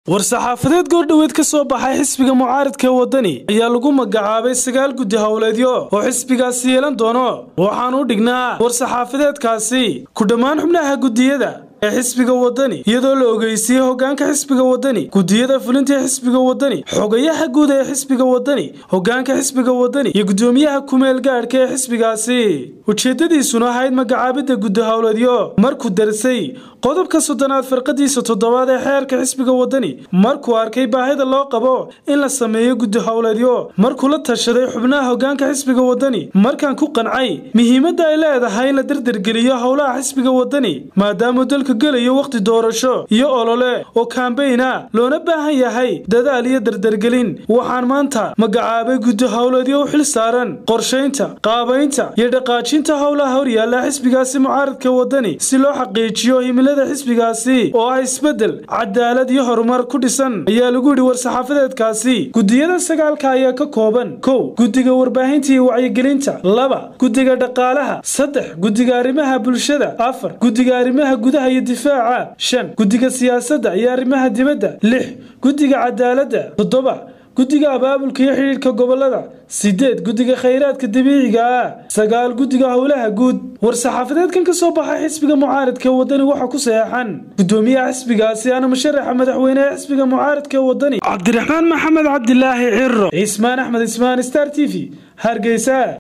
war-saxaafadeed goordhoweed ka soo baxay xisbiga mucaaridka waddani ayaa lagu magacaabay sagaal guddi howleedyo oo xisbigaasi yeelan doono waxaan u dhignaa war-saxaafadeedkaasi ku dhammaan xubnaha guddiyada ee xisbiga waddani iyadoo la ogeysiiyey hoggaanka xisbiga waddani guddiyada fulinta ee xisbiga waddani xogayaha guud ee xisbiga waddani hoggaanka xisbiga waddani iyo guddoomiyaha kumeel gaadhka ee xisbigaasi ujeeddadiisuna ahayd magacaabidda guddi howleedyo markuu darsay qodobka soddonaad farqadiisa toddobaad ee xeerka xisbiga waddani markuu arkay baahida loo qabo in la sameeyo guddi howleedyo markuu la tashaday xubnaha hoggaanka xisbiga waddani markaan ku qancay muhiimadda ay leedahay in la dardargeliyo howlaha xisbiga waddani maadaama dalka gelayo wakhti doorasho iyo olole oo kaambayna loona baahan yahay dadaal iyo dardargelin waxaan maanta magacaabay guddi howleedyo u xil saaran qorshaynta qaabaynta iyo dhaqaajinta howlaha horyaalla xisbigaasi mucaaradka waddani si loo xaqiijiyo himilada xisbigaasi oo ah isbeddel cadaalad iyo horumar ku dhisan ayaa lagu yidhi war-saxaafadeedkaasi guddiyada sagaalka ayaa ka kooban kow guddiga warbaahinta iyo wacyigelinta laba guddiga dhaqaalaha saddex guddiga arrimaha bulshada afar guddiga arrimaha gudaha iyo difaaca shan guddiga siyaasadda iyo arrimaha dibadda lix guddiga cadaaladda toddoba guddiga abaabulka iyo xidhiidhka gobolada sideed guddiga khayraadka dabiiciga ah sagaal guddiga howlaha guud war-saxaafadeedkan ka soo baxay xisbiga mucaaridka waddani waxaa ku saxeexan guddoomiyaha xisbigaasi ana musharaxa madaxweyneha xisbiga mucaaridka waddani cabdiraxmaan maxamed cabdilaahi ciro cismaan axmed ismaan star t v hargeysa